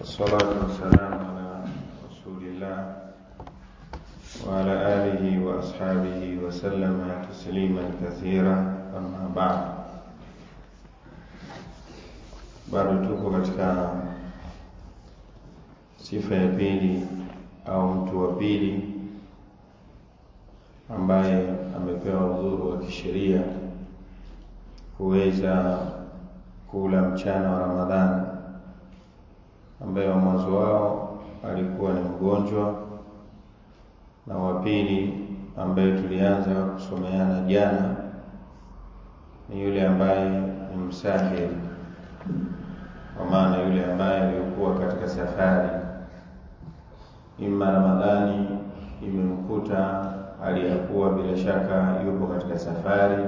والصلاة والسلام على رسول الله وعلى آله وأصحابه وسلم تسليما كثيرا أما بعد bado tuko katika sifa ya pili au mtu wa pili ambaye amepewa udhuru wa kisheria kuweza kula mchana wa Ramadhani, ambaye wa mwanzo wao alikuwa ni mgonjwa na wa pili ambaye tulianza kusomeana jana ni yule ambaye ni msafiri, kwa maana yule ambaye alikuwa katika safari, ima Ramadhani imemkuta aliyakuwa bila shaka yupo katika safari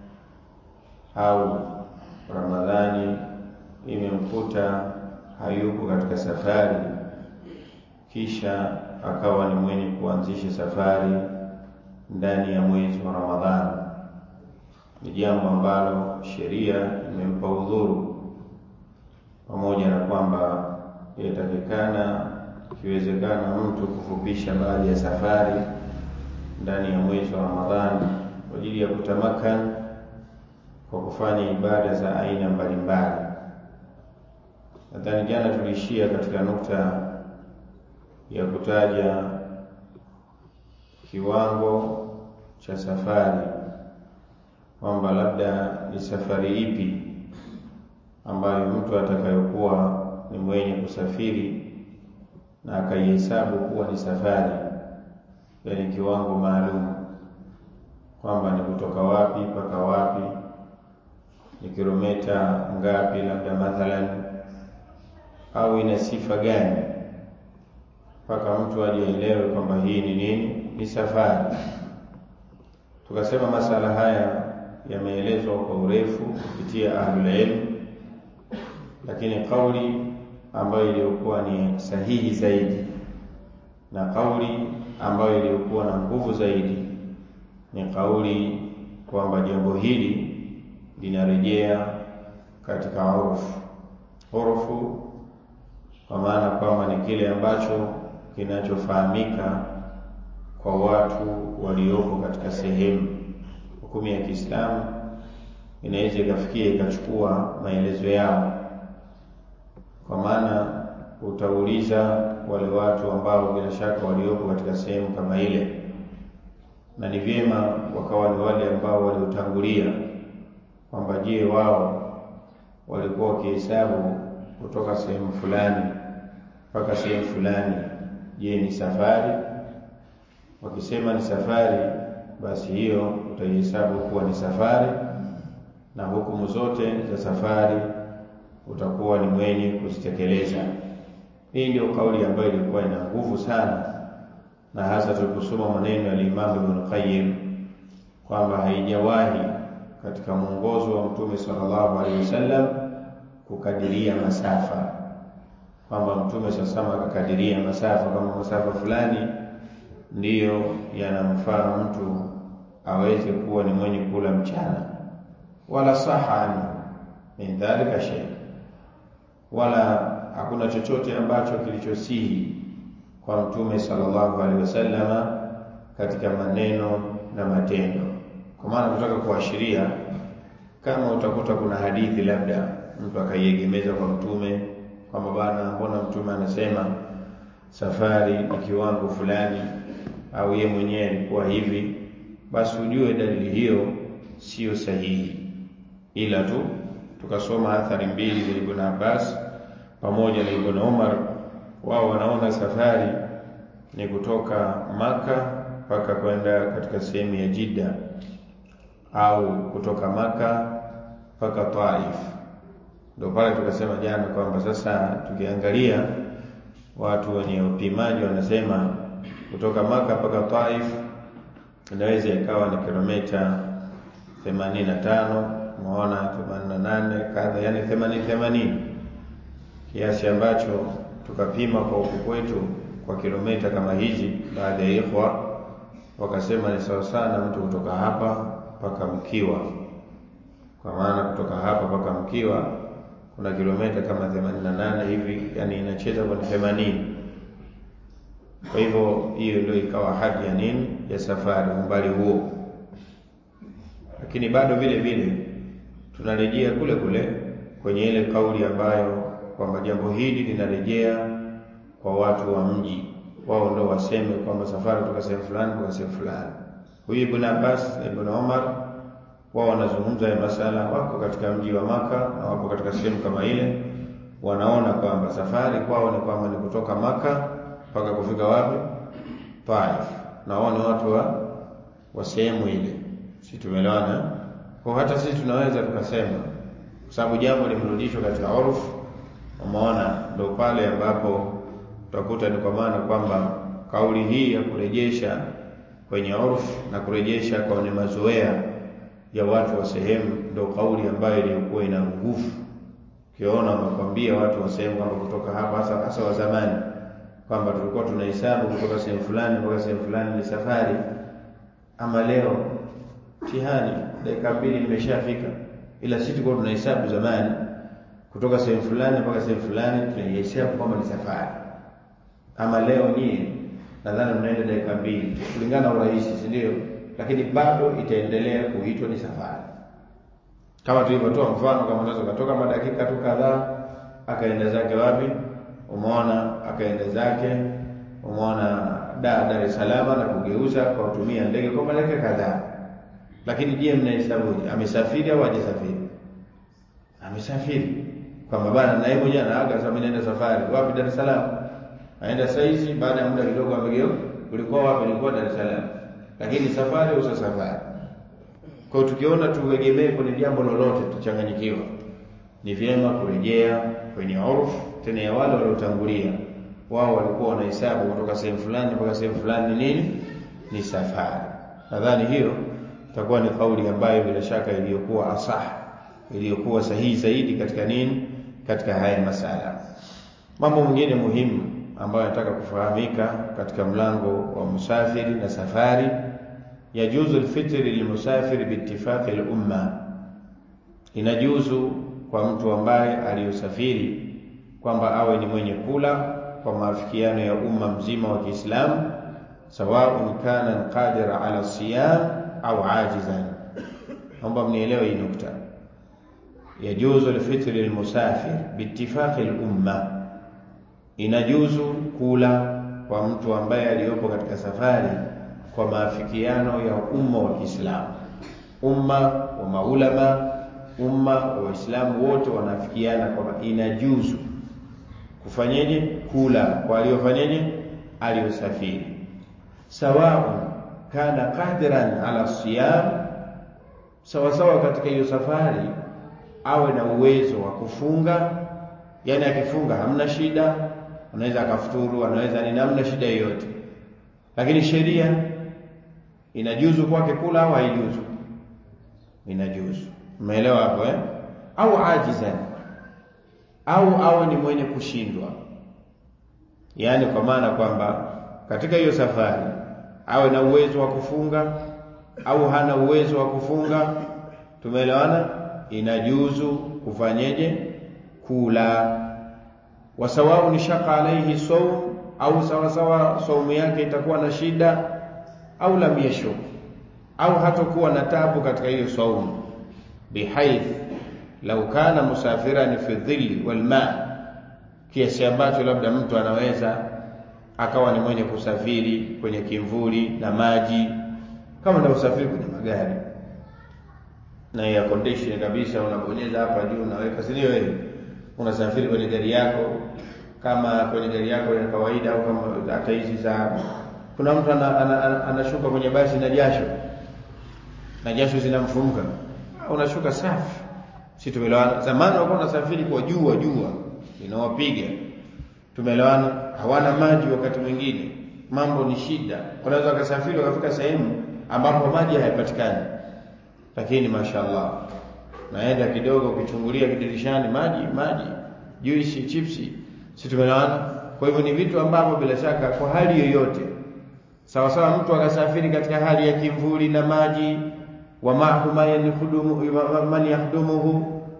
au Ramadhani imemkuta hayupo katika safari, kisha akawa ni mwenye kuanzisha safari ndani ya mwezi wa Ramadhani. Ni jambo ambalo sheria imempa udhuru, pamoja na kwamba inatakikana ikiwezekana mtu kufupisha baadhi ya safari ndani ya mwezi wa Ramadhani kwa ajili ya kutamakana kwa kufanya ibada za aina mbalimbali. Nadhani jana tuliishia katika nukta ya kutaja kiwango cha safari, kwamba labda ni safari ipi ambayo mtu atakayokuwa ni mwenye kusafiri na akaihesabu kuwa ni safari, yaani kiwango maalum, kwamba ni kutoka wapi mpaka wapi ni kilomita ngapi, labda mathalan, au ina sifa gani mpaka mtu ajielewe kwamba hii ni nini, ni safari. Tukasema masala haya yameelezwa kwa urefu kupitia ahlul ilm, lakini kauli ambayo iliyokuwa ni sahihi zaidi na kauli ambayo iliyokuwa na nguvu zaidi ni kauli kwamba jambo hili linarejea katika urufu. Urufu kwa maana kwamba ni kile ambacho kinachofahamika kwa watu walioko katika sehemu. Hukumu ya Kiislamu inaweza ikafikia ikachukua maelezo yao, kwa maana utauliza wale watu ambao bila shaka walioko katika sehemu kama ile, na ni vyema wakawa ni wale ambao waliotangulia kwamba je, wao walikuwa wakihesabu kutoka sehemu fulani mpaka sehemu fulani, je ni safari? Wakisema ni safari, basi hiyo utaihesabu kuwa ni safari, na hukumu zote za safari utakuwa ni mwenye kuzitekeleza. Hii ndio kauli ambayo ilikuwa ina nguvu sana, na hasa tuliposoma maneno ya Imam Ibn Qayyim kwamba haijawahi katika mwongozo wa Mtume sallallahu alaihi wasallam kukadiria masafa, kwamba Mtume sasa akakadiria masafa kama masafa fulani ndiyo yanamfaa mtu aweze kuwa ni mwenye kula mchana, wala saha anhu min dhalika shay, wala hakuna chochote ambacho kilichosihi kwa Mtume sallallahu alaihi wasallama katika maneno na matendo kwa maana kutaka kuashiria kama utakuta kuna hadithi labda mtu akaiegemeza kwa mtume kwamba bana, mbona mtume anasema safari ni kiwango fulani, au ye mwenyewe alikuwa hivi, basi ujue dalili hiyo siyo sahihi. Ila tu tukasoma athari mbili za Ibn Abbas pamoja na Ibn Umar, wao wanaona safari ni kutoka Maka mpaka kwenda katika sehemu ya Jidda au kutoka Maka mpaka Taif. Ndio pale tukasema jana kwamba sasa tukiangalia watu wenye upimaji wanasema kutoka Maka mpaka Taif inaweza ikawa ni kilomita 85, umeona 88 kadha, yani 80 80, kiasi ambacho tukapima kwa huku kwetu kwa kilomita kama hizi. Baadhi ya ikhwa wakasema ni sawa sana mtu kutoka hapa mpaka Mkiwa, kwa maana kutoka hapa mpaka Mkiwa kuna kilomita kama 88 hivi, yani inacheza kwenye themanini kwa hivyo hiyo ndio ikawa hadi ya nini ya safari umbali huo lakini bado vile vile tunarejea kule kule kwenye ile kauli ambayo kwamba jambo hili linarejea kwa watu wa mji wao ndo waseme kwamba safari kutoka sehemu fulani mpaka sehemu fulani huyu ibn Abbas na ibn Umar wao wanazungumza ya masala wako katika mji wa maka na wako katika sehemu kama ile wanaona kwamba safari kwao ni kwamba ni kutoka maka mpaka kufika wapi Taif na wao ni watu wa wa sehemu ile si tumeelewana kwa hata sisi tunaweza tukasema kwa sababu jambo limerudishwa katika urfu umeona ndio pale ambapo utakuta ni kwa maana kwamba kauli hii ya kurejesha kwenye urfu na kurejesha kwenye mazoea ya watu wa sehemu ndio kauli ambayo iliyokuwa ina nguvu ukiona wamekwambia watu wa sehemu kwamba kutoka hapa hasa hasa wa zamani kwamba tulikuwa tunahesabu kutoka sehemu fulani mpaka sehemu fulani ni safari ama leo mtihani dakika mbili nimeshafika ila sisi tulikuwa tunahesabu zamani kutoka sehemu fulani mpaka sehemu fulani tunaihesabu kwamba ni safari ama leo nyie nadhani mnaenda dakika mbili kulingana na urahisi si ndio lakini bado itaendelea kuitwa ni safari kama tulivyotoa mfano kama unaweza kutoka madakika tu kadhaa akaenda zake wapi umeona akaenda zake umeona da Dar es Salaam na kugeuza kwa kutumia ndege kwa madakika kadhaa lakini je mnahesabu amesafiri au hajasafiri amesafiri kwamba bana na yeye mwenyewe anaaga sasa mimi naenda safari wapi Dar es Salaam aenda saizi baada ya muda kidogo amegeuka ulikuwa wapi ulikuwa Dar es Salaam lakini safari usa safari kwa tukiona tuegemee kwenye jambo lolote tuchanganyikiwa ni vyema kurejea kwenye urfu tena ya wale waliotangulia wao walikuwa wanahesabu kutoka sehemu fulani mpaka sehemu fulani nini ni safari nadhani hiyo itakuwa ni kauli ambayo bila shaka iliyokuwa asah iliyokuwa sahihi zaidi katika nini katika haya masala mambo mengine muhimu ambayo nataka kufahamika katika mlango wa musafiri na safari yajuzu alfitri lilmusafiri biittifaqi al-umma inajuzu kwa mtu ambaye aliyosafiri kwamba awe ni mwenye kula kwa maafikiano ya umma mzima wa Kiislamu sawaun kana qadira ala siyam au ajizan naomba mnielewe hii nukta yajuzu alfitri lilmusafir biittifaqi al-umma inajuzu kula kwa mtu ambaye aliyopo katika safari kwa maafikiano ya umma wa Kiislamu umma wa maulama umma wa Waislamu wote wanafikiana kwamba inajuzu kufanyeje kula kwa aliyofanyeje aliyosafiri sawaun kana qadiran ala siyam sawa sawa katika hiyo safari awe na uwezo wa kufunga yani akifunga hamna shida anaweza akafuturu anaweza ni namna shida yoyote lakini sheria inajuzu kwake kula au haijuzu inajuzu umeelewa hapo eh au ajizan au awe ni mwenye kushindwa yaani kwa maana kwamba katika hiyo safari awe na uwezo wa kufunga au hana uwezo wa kufunga tumeelewana inajuzu kufanyeje kula wasawau ni shaka alaihi saum au sawa sawa saumu yake itakuwa na shida au lam yashuk au hatakuwa na tabu katika hiyo saumu bihaith lau kana musafiran fi dhilli wal ma kiasi ambacho labda mtu anaweza akawa ni mwenye kusafiri kwenye kimvuli na maji kama ndio usafiri kwenye magari na ya condition kabisa unabonyeza hapa juu unaweka si ndio wewe unasafiri kwenye gari yako kama kwenye gari yako ya kawaida au kama hata hizi za kuna mtu anashuka ana, ana, ana, ana kwenye basi na jasho na jasho zinamfumuka unashuka safi si tumeelewana zamani walikuwa wanasafiri kwa jua jua linawapiga tumeelewana hawana maji wakati mwingine mambo ni shida wanaweza wakasafiri wakafika sehemu ambapo maji hayapatikani lakini mashaallah naenda kidogo ukichungulia kidirishani maji maji juisi chipsi si tumeelewana kwa hivyo ni vitu ambavyo bila shaka kwa hali yoyote sawa sawa mtu akasafiri katika hali ya kimvuli na maji wa ma'ahu man yakhdumu man yakhdumuhu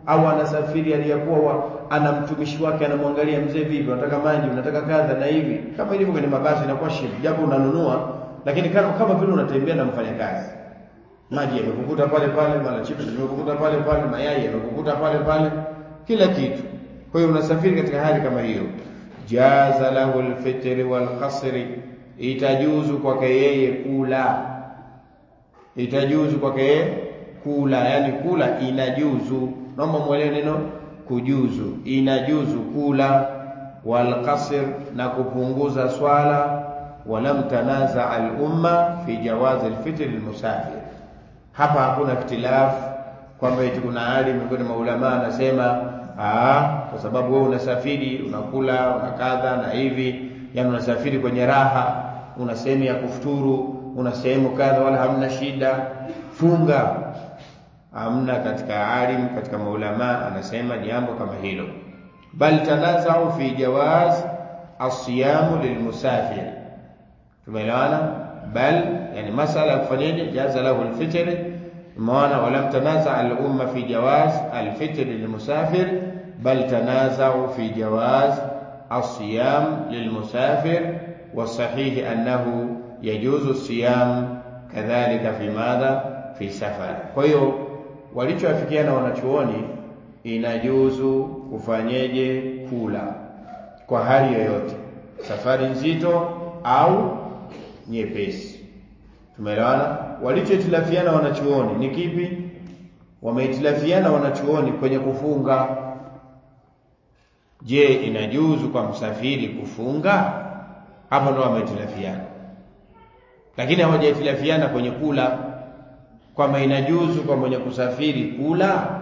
au anasafiri aliyakuwa ana mtumishi wake anamwangalia mzee vipi unataka maji unataka kadha na hivi kama ilivyo kwenye mabasi inakuwa shifu japo unanunua lakini kama kama vile unatembea na mfanyakazi maji yamekukuta pale pale mara chips zimekukuta pale pale mayai yamekukuta pale pale kila kitu kwa hiyo unasafiri katika hali kama hiyo jaza lahu alfitri walqasri itajuzu kwake yeye kula itajuzu kwake yeye kula yani kula inajuzu naomba mwelewe neno kujuzu inajuzu kula walqasr na kupunguza swala walam tanaza al-umma fi jawaz al-fitr al-musafir hapa hakuna ikhtilaf kwamba eti kuna hali miongoni mwa ulama anasema ah kwa sababu wewe unasafiri unakula unakadha na hivi yani unasafiri kwenye raha una sehemu ya kufuturu una sehemu kadha wala hamna shida funga hamna katika alim katika maulama anasema jambo kama hilo bal tanazau fi jawaz asiyamu lilmusafir tumeelewana bal yani masala kufanyaje jaza lahu alfitr maana walam tanaza al-umma fi jawaz alfitr lilmusafir bal tanazau fi jawaz الصيام للمسافر والصحيح أنه يجوز الصيام كذلك في ماذا في سفر kwa hiyo walichoafikiana wanachuoni inajuzu kufanyeje kula kwa hali yoyote safari nzito au nyepesi tumeelewana walichoitilafiana wanachuoni ni kipi wameitilafiana wanachuoni kwenye kufunga je inajuzu kwa msafiri kufunga hapo ndo wametilafiana lakini hawajatilafiana kwenye kula kwamba inajuzu kwa mwenye kusafiri kula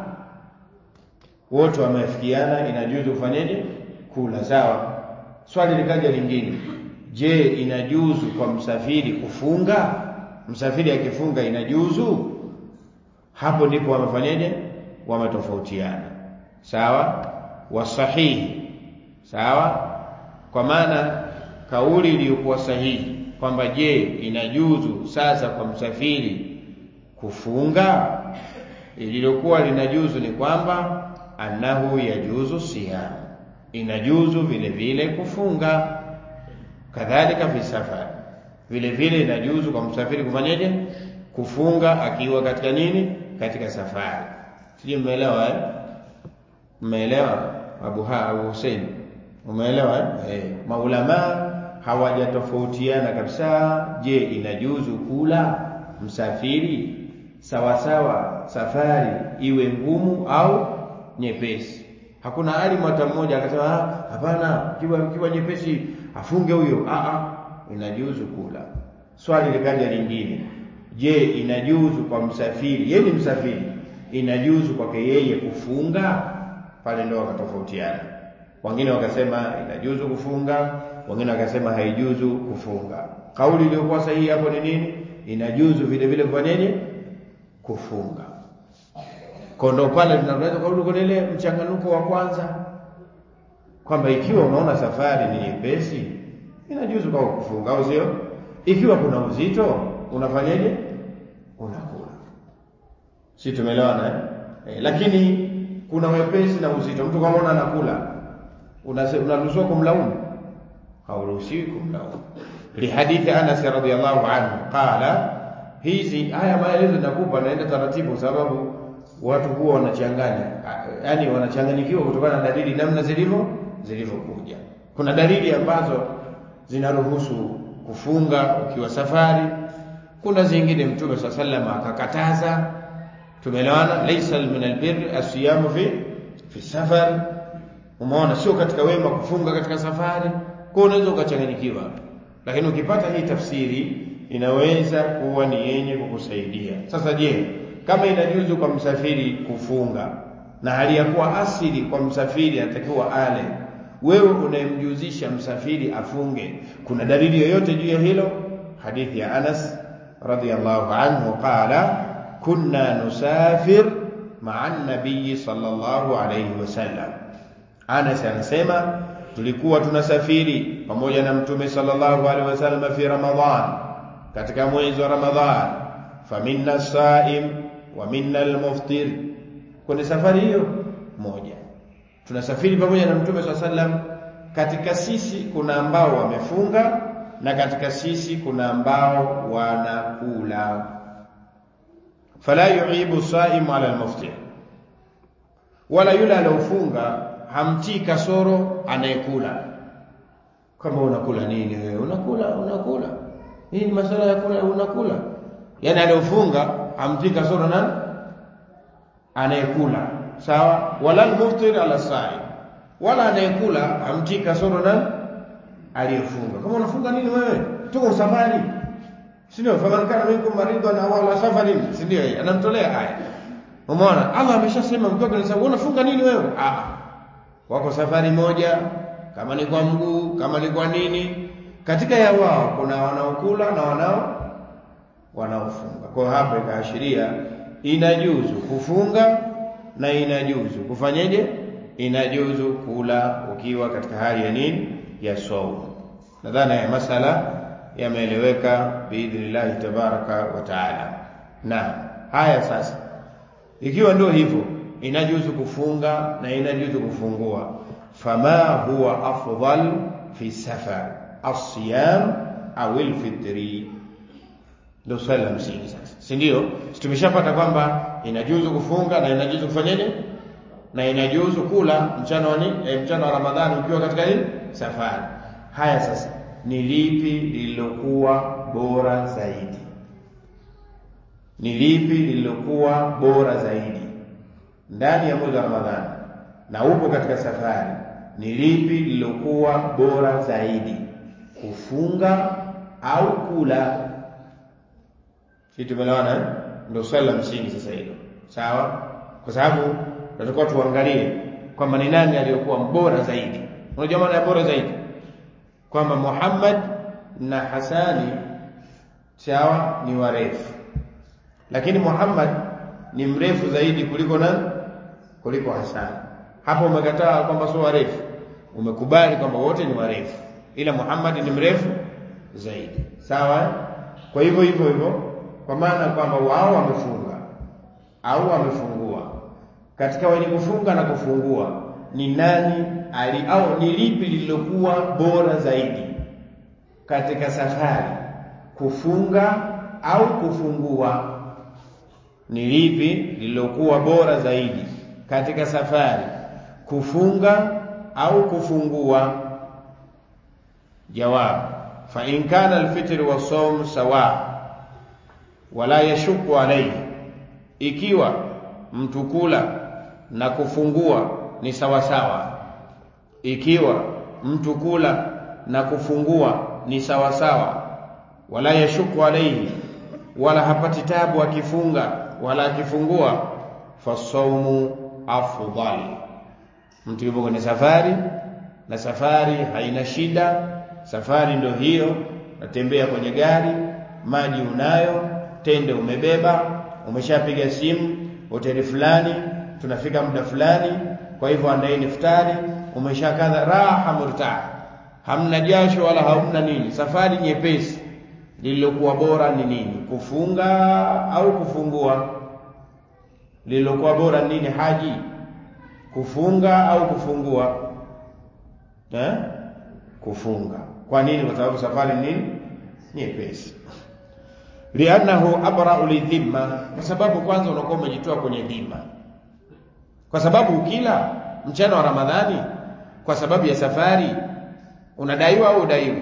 wote wameafikiana inajuzu kufanyaje kula sawa swali likaja lingine je inajuzu kwa msafiri kufunga msafiri akifunga inajuzu hapo ndipo wamefanyaje wametofautiana sawa wasahihi sawa kwa maana kauli iliyokuwa sahihi kwamba je inajuzu sasa kwa msafiri kufunga ililokuwa linajuzu ni kwamba annahu yajuzu siyam inajuzu vile vile kufunga kadhalika fi safari vile vile inajuzu kwa msafiri kufanyaje kufunga akiwa katika nini katika safari sijui mmeelewa eh mmeelewa Abu Ha Abu Hussein umeelewa eh hey. maulama hawajatofautiana kabisa je inajuzu kula msafiri sawa sawa safari iwe ngumu au nyepesi hakuna alimu hata mmoja akasema hapana kiwa kiwa nyepesi afunge huyo a a inajuzu kula swali likaja lingine je inajuzu kwa msafiri yeye ni msafiri inajuzu kwake yeye kufunga pale ndio wakatofautiana wengine wakasema inajuzu kufunga wengine wakasema haijuzu kufunga kauli iliyokuwa sahihi hapo ni nini inajuzu vile vile kufanyaje kufunga kondo pale tunaweza kurudi kwenye ile mchanganuko wa kwanza kwamba ikiwa unaona safari ni nyepesi inajuzu kwa kufunga au sio ikiwa kuna uzito unafanyaje unakula si tumeelewana eh? eh lakini kuna wepesi na uzito mtu kama una anakula unaruhusiwa kumlaumu hauruhusiwi kumlaumu lihadithi Anas radhiyallahu anhu qala hizi haya maelezo nakupa naenda taratibu sababu watu huwa wanachanganya yani wanachanganyikiwa kutokana na dalili namna zilivyo zilivyokuja kuna dalili ambazo zinaruhusu kufunga ukiwa safari kuna zingine mtume swalla sallam akakataza tumeelewana laysa min albir asiyamu fi fi safar umeona sio katika wema kufunga katika safari kwa unaweza ukachanganyikiwa lakini ukipata hii tafsiri inaweza kuwa ni yenye kukusaidia sasa je kama inajuzu kwa msafiri kufunga na hali ya kuwa asili kwa msafiri anatakiwa ale wewe unayemjuzisha msafiri afunge kuna dalili yoyote juu ya hilo hadithi ya Anas radhiyallahu anhu qala kunna nusafir ma'a nabii sallallahu alayhi wasallam Anas anasema tulikuwa tunasafiri pamoja na mtume sallallahu alaihi wasallam fi ramadhan katika mwezi wa ramadhan faminna saim wa minna almuftir kwenye safari hiyo moja tunasafiri pamoja na mtume swalla sallam katika sisi kuna ambao wamefunga na katika sisi kuna ambao wanakula fala yuibu saimu ala almuftir wala yule aliofunga hamtii kasoro anayekula kama unakula nini wewe unakula unakula hii ni masala ya kula unakula yani aliofunga hamtii kasoro nani anayekula sawa wala almuftir ala saim wala anayekula hamtii kasoro nani aliyefunga kama unafunga nini wewe tuko safari si ndio faman kana minkum maridan aw ala safarin si ndio anamtolea haya umeona Allah ameshasema mkiwa kwenye safari unafunga nini wewe ah wako safari moja kama ni kwa mguu kama ni kwa nini katika ya wao kuna wanaokula na wanao wanaofunga kwa hapa ikaashiria inajuzu kufunga na inajuzu kufanyeje inajuzu kula ukiwa katika hali ya nini ya saumu nadhani ya masala yameeleweka biidhnillahi tabaraka wa taala na haya sasa ikiwa ndio hivyo inajuzu kufunga na inajuzu kufungua fama huwa afdal fi safar asiyam au alfitri ndio swali la msingi sasa si ndio tumeshapata kwamba inajuzu kufunga na inajuzu kufanyaje na inajuzu kula mchana wa nini e, mchana wa ramadhani ukiwa katika nini safari haya sasa ni lipi lililokuwa bora zaidi ni lipi lililokuwa bora zaidi ndani ya mwezi wa ramadhani na upo katika safari ni lipi lililokuwa bora zaidi kufunga au kula si tumeelewana eh? ndio swali la msingi sasa hilo sawa kwa sababu tunatakiwa tuangalie kwamba ni nani aliyokuwa mbora zaidi unajua maana ya bora zaidi kwamba Muhammad na Hasani sawa ni warefu lakini Muhammad ni mrefu zaidi kuliko nani kuliko Hasani hapo umekataa kwamba sio warefu umekubali kwamba wote ni warefu ila Muhammad ni mrefu zaidi sawa kwa hivyo hivyo hivyo kwa maana kwamba wao wamefunga au wamefungua katika wenye kufunga na kufungua ni nani ali au ni lipi lililokuwa bora zaidi katika safari kufunga au kufungua ni lipi lililokuwa bora zaidi katika safari kufunga au kufungua jawab fa in kana alfitr wa sawm sawa wala yashuku alayhi ikiwa mtu kula na kufungua ni sawa sawa ikiwa mtu kula na kufungua ni sawa sawa wala yashuku alayhi wala hapati tabu akifunga wala akifungua fasaumu afdal mtu yupo kwenye safari na safari haina shida safari ndio hiyo natembea kwenye gari maji unayo tende umebeba umeshapiga simu hoteli fulani tunafika muda fulani kwa hivyo andaeni iftari umeshakaza raha murtah hamna jasho wala hamna nini safari nyepesi lililokuwa bora ni nini kufunga au kufungua lililokuwa bora nini haji kufunga au kufungua eh? kufunga kwa nini kwa sababu safari nini nyepesi liannahu abra'u lidhimma kwa sababu kwanza unakuwa umejitoa kwenye dhima kwa sababu ukila mchana wa ramadhani kwa sababu ya safari unadaiwa au udaiwi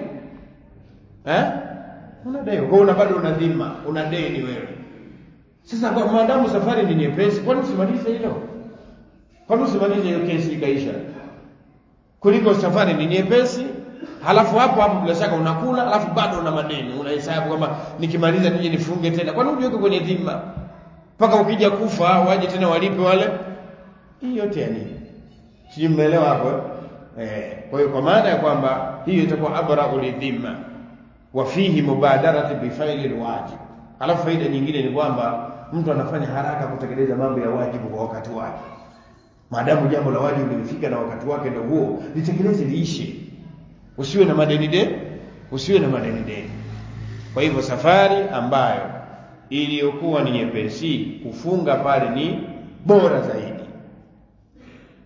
eh unadaiwa kwa una bado una dhima una deni wewe sasa kwa maadamu safari ni nyepesi kwani usimalize hilo kwani usimalize hiyo kesi ikaisha kuliko safari ni nyepesi halafu hapo hapo bila shaka unakula halafu bado una madeni unahesabu kwamba nikimaliza nije nifunge tena kwani ujiweke kwenye dhima mpaka ukija kufa waje tena walipe wale hii yote ya nini sijui mmeelewa hapo eh kwa hiyo kwa maana ya kwamba hiyo itakuwa abra'u lidhimma wa fihi mubadarati bifaili alwajib alafu faida nyingine ni kwamba mtu anafanya haraka kutekeleza mambo ya wajibu kwa wakati wake maadamu jambo la wajibu limefika na wakati wake ndio huo litekeleze liishe usiwe na madeni de usiwe na madeni deni kwa hivyo safari ambayo iliyokuwa ni nyepesi kufunga pale ni bora zaidi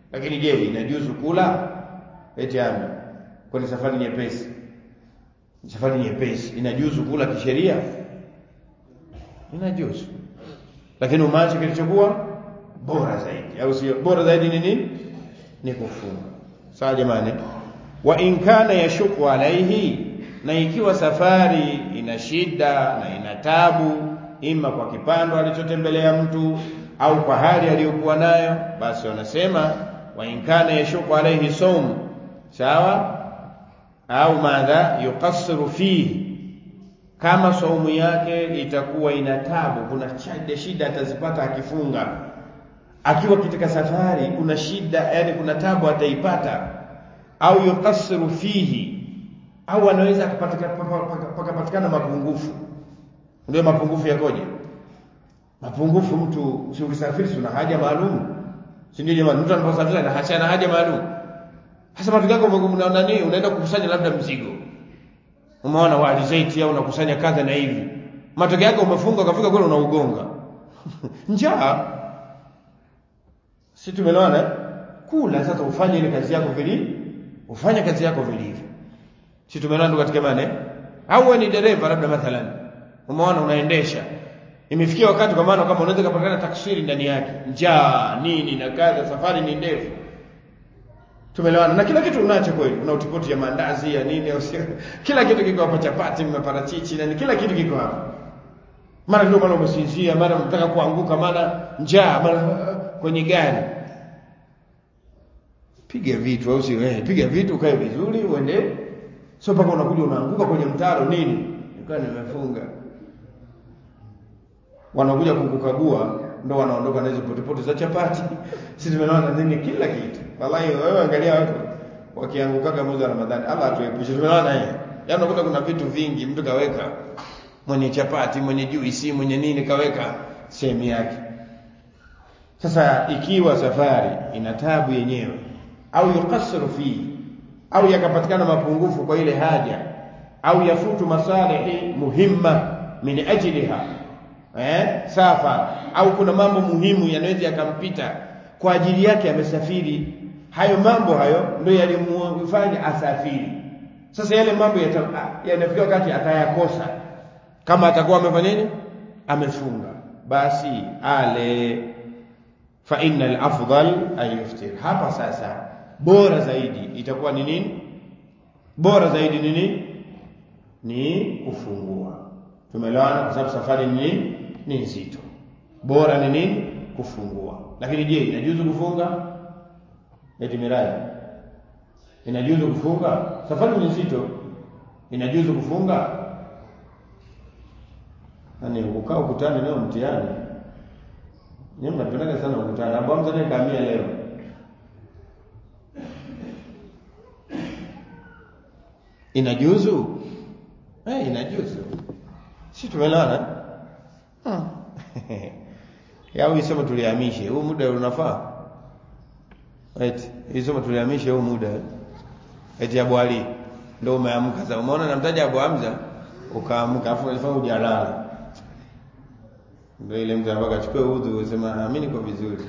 lakini je inajuzu kula eti ami kwani safari nyepesi safari nyepesi inajuzu kula kisheria inajuzu lakini umache kilichokuwa bora zaidi au sio bora zaidi ni nini ni kufunga sawa jamani wa in kana yashuku alaihi na ikiwa safari ina shida na ina tabu ima kwa kipando alichotembelea mtu au kwa hali aliyokuwa nayo basi wanasema wa in kana yashuku alaihi saum sawa au madha yuqassiru fihi kama saumu yake itakuwa ina tabu kuna shida shida atazipata akifunga akiwa katika safari kuna shida yani kuna tabu ataipata au yuqassiru fihi au anaweza pakapatikana mapungufu ndio mapungufu yakoje mapungufu mtu si ukisafiri una haja maalum si ndio jamani mtu anaposafiri ana haja haja maalum hasa matokeo yako unaona nini unaenda kukusanya labda mzigo umeona wali zaiti au unakusanya kadha na hivi matokeo yake umefunga ukafika kule unaugonga njaa si tumeelewana kula sasa ufanye ile kazi yako vili ufanye kazi yako vilivyo si tumeelewana katika imani au wewe ni dereva labda mathalan umeona unaendesha imefikia wakati kwa maana kama unaweza kupatikana taksiri ndani yake njaa nini na kadha safari ni ndefu tumeelewana na kila kitu unacho kweli una utipoti ya mandazi ya nini au kila kitu kiko hapa chapati maparachichi na kila kitu kiko hapa mara ndio mara umesinzia mara unataka kuanguka mara njaa mara kwenye gari piga vitu au sio eh piga vitu ukae vizuri uende sio mpaka unakuja unaanguka kwenye mtaro nini nilikuwa nimefunga wanakuja kukukagua ndo wanaondoka na hizo potipoti za chapati sisi tumeona nini kila kitu wallahi wewe angalia watu wakiangukaga mwezi wa Ramadhani Allah atuepushe tumeona eh yaani unakuta kuna vitu vingi mtu kaweka mwenye chapati mwenye juisi mwenye nini kaweka sehemu yake sasa ikiwa safari ina tabu yenyewe au yuqassiru fi au yakapatikana mapungufu kwa ile haja au yafutu masalihi muhimma min ajliha eh safa au kuna mambo muhimu yanaweza yakampita kwa ajili yake amesafiri hayo mambo hayo ndio yalimfanya asafiri sasa yale mambo yanafika wakati atayakosa kama atakuwa amefanya nini amefunga basi ale fa innal afdal ay yuftir hapa sasa bora zaidi itakuwa ni nini bora zaidi ni nini ni kufungua tumeelewana kwa sababu safari ni ni nzito bora ni nini kufungua lakini je inajuzu kufunga eti mirai inajuzu kufunga safari ni nzito inajuzu kufunga nani ukaa ukutani leo mtihani nyinyi mnapendaga sana ukutani abu Hamza ndiye kaamia leo inajuzu eh inajuzu si tumeelewana hmm. yao isema tulihamishe huu muda unafaa eti isema tulihamishe huu muda eti Abu Ali ndio umeamka sasa umeona namtaja Abu Hamza ukaamka afu alifanya ujalala ndio ile mtu anataka achukue udhu usema amini kwa vizuri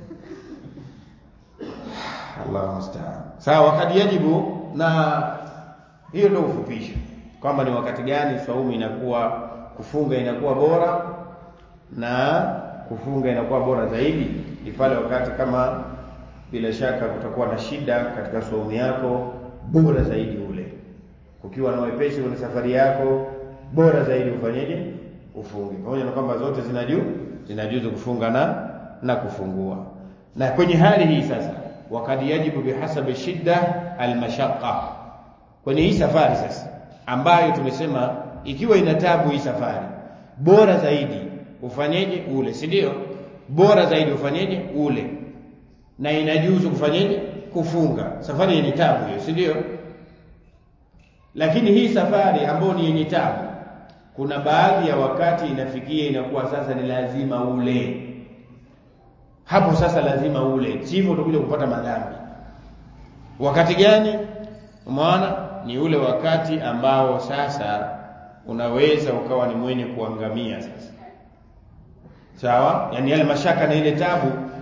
Allahu musta'an sawa wakati yajibu na hiyo ndio ufupisho kwamba ni wakati gani saumu inakuwa kufunga inakuwa bora na kufunga inakuwa bora zaidi ni pale wakati kama bila shaka kutakuwa na shida katika saumu yako bora zaidi ule kukiwa na wepesi kwenye safari yako bora zaidi ufanyeje ufunge pamoja na kwamba zote zinaju zinajuzu kufunga na na kufungua na kwenye hali hii sasa wakati yajibu bihasabi shidda almashaqqa kwenye hii safari sasa ambayo tumesema ikiwa ina tabu hii safari bora zaidi ufanyeje ule si ndio bora zaidi ufanyeje ule na inajuzu kufanyeje kufunga safari yenye tabu hiyo si ndio lakini hii safari ambayo ni yenye tabu kuna baadhi ya wakati inafikia inakuwa sasa ni lazima ule hapo sasa lazima ule sivyo utakuja kupata madhambi wakati gani umeona ni ule wakati ambao sasa unaweza ukawa ni mwenye kuangamia sasa sawa yani yale mashaka na ile tabu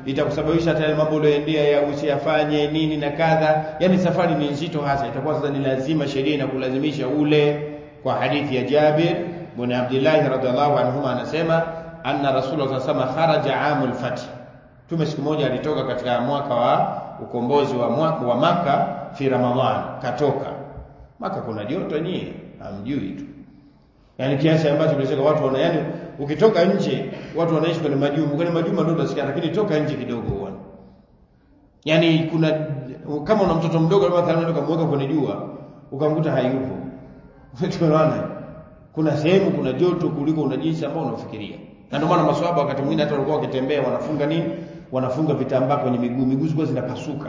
itakusababisha hata yale mambo uliyoendea ya usiyafanye nini na kadha yani safari ni nzito hasa itakuwa sasa ni lazima sheria inakulazimisha ule kwa hadithi ya Jabir bin Abdullah radhiallahu anhuma anasema anna rasulullah sallallahu kharaja amul fath tume siku moja alitoka katika mwaka wa ukombozi wa mwaka wa maka fi ramadhan katoka maka kuna joto nyie hamjui tu yani kiasi ambacho tunasema watu wana yani ukitoka nje watu wanaishi kwenye majumba kwenye majumba ndio utasikia lakini toka nje kidogo uone yani kuna kama una mtoto mdogo labda mathalan ukamweka kwenye jua ukamkuta hayupo tunaona kuna sehemu kuna joto kuliko una jinsi ambao unafikiria na ndio maana maswahaba wakati mwingine hata walikuwa wakitembea wanafunga nini wanafunga vitambaa kwenye miguu miguu zilikuwa zinapasuka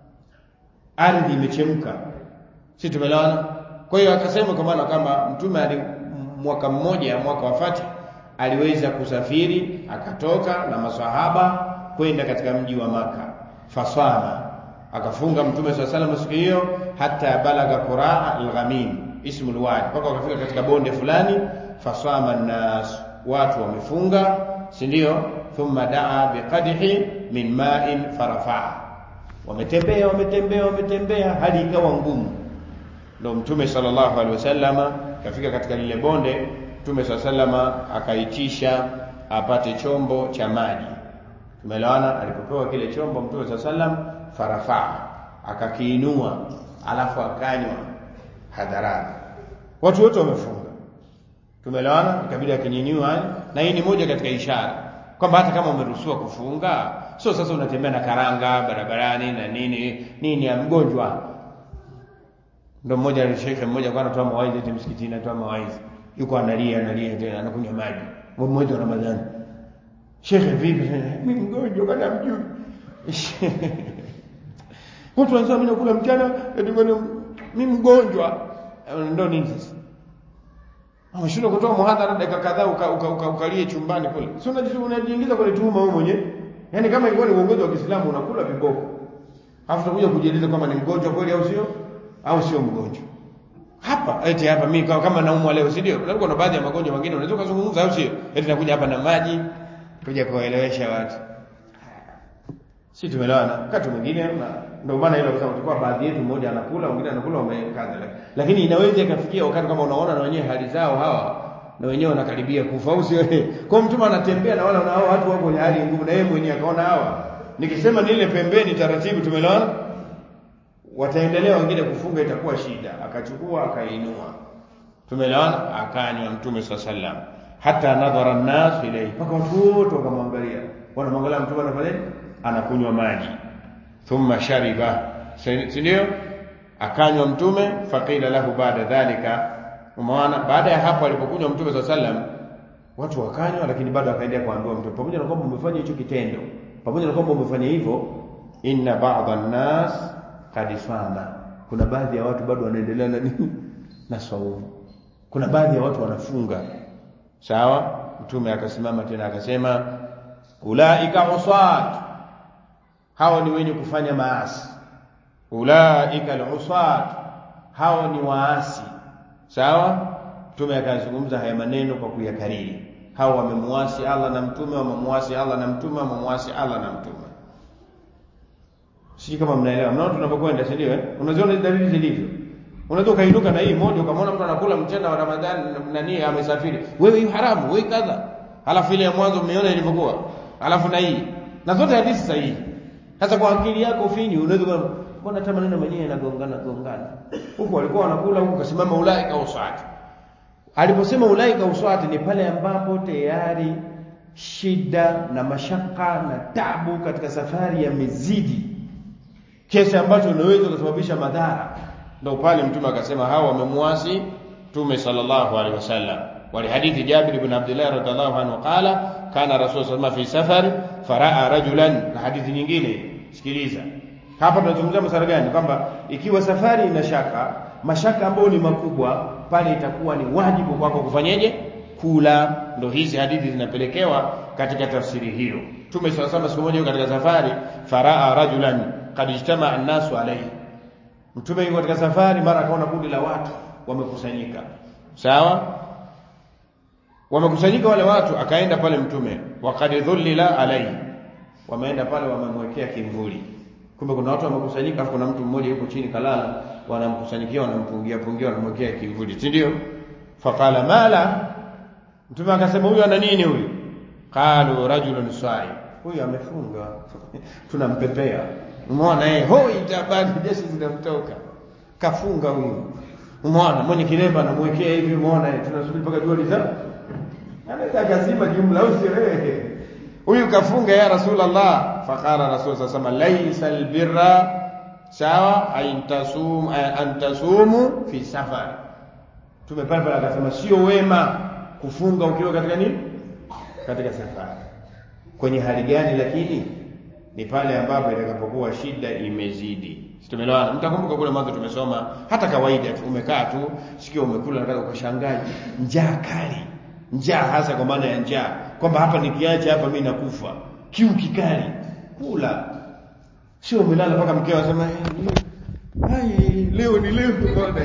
ardhi imechemka si tumelewana kwa hiyo akasema kwa maana kama mtume ali mwaka mmoja mwaka wa Fatih aliweza kusafiri akatoka na maswahaba kwenda katika mji wa maka fasama akafunga mtume swalla salam siku hiyo hata balaga quraa al-ghamim ismu al-wadi mpaka wakafika katika bonde fulani fasama nas watu wamefunga si ndio thumma daa biqadhi min ma'in farafaa wametembea wametembea wametembea hadi ikawa ngumu ndio mtume sallallahu alaihi wasallama kafika katika lile bonde mtume sallallahu akaitisha apate chombo cha maji tumeelewana alipopewa kile chombo mtume sallallahu farafaa akakiinua alafu akanywa hadharani watu wote wamefunga tumeelewana ikabidi akinyanyua na hii ni moja katika ishara kwamba hata kama umeruhusiwa kufunga sio sasa unatembea na karanga barabarani na nini nini ya mgonjwa ndio mmoja shekhe mmoja kwa anatoa mawaidha eti msikitini anatoa mawaidha yuko analia analia tena anakunywa maji mwezi wa Ramadhani shekhe vipi mimi mgonjwa kana mjui watu wanasema mimi nakula mchana eti mimi mgonjwa ndio nini sasa ameshindwa kutoa muhadhara dakika kadhaa ukalie uka, uka, uka chumbani kule si unajiingiza kwenye tuhuma wewe mwenyewe yaani kama ilikuwa ni uongozi wa Kiislamu unakula viboko alafu utakuja kujieleza kwamba ni mgonjwa kweli au sio au sio mgonjwa hapa eti hapa mimi kama naumwa leo si ndio kuna baadhi ya magonjwa mengine unaweza kuzungumza au sio eti nakuja hapa na maji kuja kuwaelewesha watu si tumeelewana wakati mwingine ndio maana ile kusema tulikuwa baadhi yetu mmoja anakula mwingine anakula wamekaza lakini inaweza ikafikia wakati kama unaona na wenyewe hali zao hawa na wenyewe wanakaribia kufa au sio kwa mtu anatembea na wala na hao watu wako kwenye hali ngumu na yeye mwenyewe akaona hawa nikisema nile pembeni taratibu tumeelewana wataendelea wengine kufunga itakuwa shida akachukua akainua tumeelewana akanywa mtume sallam hata nadhara an-nas ilayhi mpaka watu wote wakamwangalia wanamwangalia mtume anafanya anakunywa maji thumma shariba si ndio akanywa mtume faqila lahu baada dhalika umeona baada ya hapo alipokunywa mtume sallam watu wakanywa lakini bado akaendelea kuambiwa mtume pamoja na kwamba umefanya hicho kitendo pamoja na kwamba umefanya hivyo inna ba'dha an-nas qad sama kuna baadhi ya watu bado wanaendelea na nini na saumu kuna baadhi ya watu wanafunga sawa mtume akasimama tena akasema ulaika usat hao ni wenye kufanya maasi ulaika alusat hao ni waasi sawa mtume akazungumza haya maneno kwa kuyakariri hao wamemuasi Allah na mtume wamemuasi Allah na mtume wamemuasi Allah na mtume sisi kama mnaelewa mnaona tunapokwenda si ndio eh unaziona dalili zilivyo unaweza ukainuka na hii moja ukamwona mtu anakula mchana wa Ramadhani nani amesafiri wewe hii haramu wewe kadha halafu ile ya mwanzo mmeona ilivyokuwa halafu na hii na zote hadithi sahihi sasa kwa akili yako finyu unaweza mbona hata maneno mwenyewe yanagongana gongana huku walikuwa wanakula huku kasimama ulaika uswati aliposema ulaika uswati ni pale ambapo tayari shida na mashaka na tabu katika safari yamezidi kiasi ambacho unaweza kusababisha madhara ndio pale mtume akasema hawa wamemuasi mtume sallallahu alaihi wasallam ولحديث جابر بن عبد الله رضي الله عنه قال كان رسول صلى الله عليه وسلم في سفر فراى رجلا na hadithi nyingine sikiliza hapa tunazungumzia masuala gani kwamba ikiwa safari ina shaka mashaka ambayo ni makubwa pale itakuwa ni wajibu kwako kufanyeje kula ndo hizi hadithi zinapelekewa katika tafsiri hiyo tume sasa siku moja katika safari faraa rajulan qad ijtama an-nasu alayhi mtume yuko katika safari mara akaona kundi la watu wamekusanyika sawa wamekusanyika wale watu akaenda pale mtume waqad dhullila alayhi wameenda pale wamemwekea kimvuli kumbe kuna watu wamekusanyika afu kuna mtu mmoja yuko chini kalala wanamkusanyikia wanampungia pungia wanamwekea kimvuli si ndio faqala mala mtume akasema huyu ana nini huyu qalu rajulun sa'i huyu amefunga tunampepea umeona eh hoi tabani jeshi zinamtoka kafunga huyu umeona mwenye kilemba anamwekea hivi umeona eh tunasubiri mpaka jua liza anaweza akazima jumla au sio eh huyu kafunga ya rasulullah faqala rasul sallallahu alayhi laysa albirra sawa aintasum antasumu fi safar tumepale pale akasema sio wema kufunga ukiwa katika nini katika safari kwenye hali gani lakini ni pale ambapo itakapokuwa shida imezidi tumeelewana mtakumbuka kule mwanzo tumesoma hata kawaida tu umekaa tu sikio umekula nataka ukashangaa njaa kali njaa hasa kwa maana ya njaa kwamba hapa nikiacha hapa mimi nakufa kiu kikali kula sio umelala mpaka mkeo asema hai leo ni leo bwana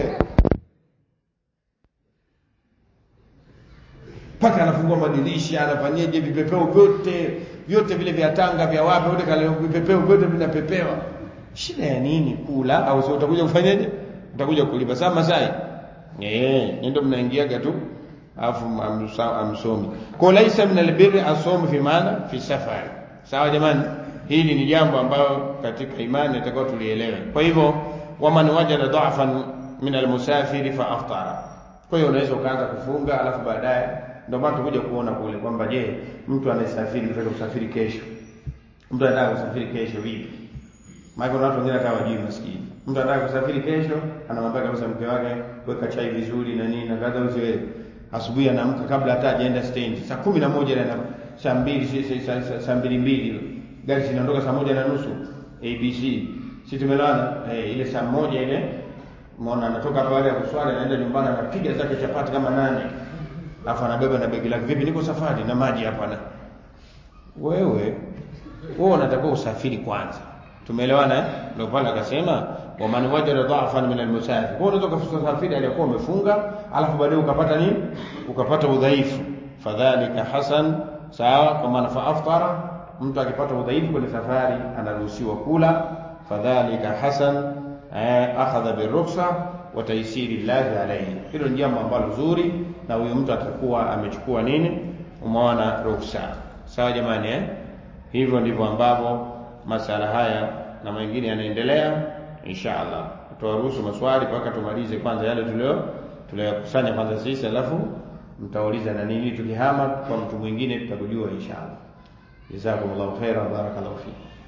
mpaka anafungua madirisha anafanyaje vipepeo vyote vyote vile vya tanga vya wapi vyote kale vipepeo vyote vinapepewa shida ya nini kula au sio utakuja kufanyaje utakuja kulipa saa masai eh ndio mnaingiaga tu alafu amsomi kwa laisa min albirri asomu fi maana fi safari sawa jamani hili ni jambo ambalo katika imani itakuwa tulielewe kwa hivyo waman wajada dha'fan min almusafiri fa aftara kwa hiyo unaweza ukaanza kufunga alafu baadaye ndio maana tukuja kuona kule kwamba je mtu anayesafiri mtaka kusafiri kesho mtu anataka kusafiri kesho vipi maana kuna watu wengine hata wajui maskini mtu anataka kusafiri kesho anamwambia kabisa mke wake weka chai vizuri na nini na kadha usiwe asubuhi anaamka kabla hata hajaenda stage saa kumi na moja na saa mbili saa mbili mbili gari zinaondoka saa moja na nusu ABC si tumelana eh, ile saa moja ile umeona anatoka hapa baada ya kuswali anaenda nyumbani anapiga zake chapati kama nane alafu anabeba na begi lake vipi niko safari na maji hapa na wewe wewe unatakiwa usafiri kwanza tumeelewana eh ndio pale akasema wa man wajada dha'fan min al-musafir kwa unaweza kusafiri aliyokuwa umefunga alafu baadaye ukapata nini ukapata udhaifu fadhalika hasan sawa kwa maana fa aftara mtu akipata udhaifu kwenye safari anaruhusiwa kula fadhalika hasan eh, akhadha biruksa wa taysiri llahi alayhi hilo ni jambo ambalo zuri na huyo mtu atakuwa amechukua nini umeona ruksa sawa jamani eh hivyo ndivyo ambavyo masala haya na mengine yanaendelea insha Allah tutawaruhusu maswali mpaka tumalize kwanza yale tulio tuliyokusanya kwanza sisi alafu mtauliza na nini tukihama kwa mtu mwingine tutakujua insha Allah jazakumullahu khairan barakallahu fikum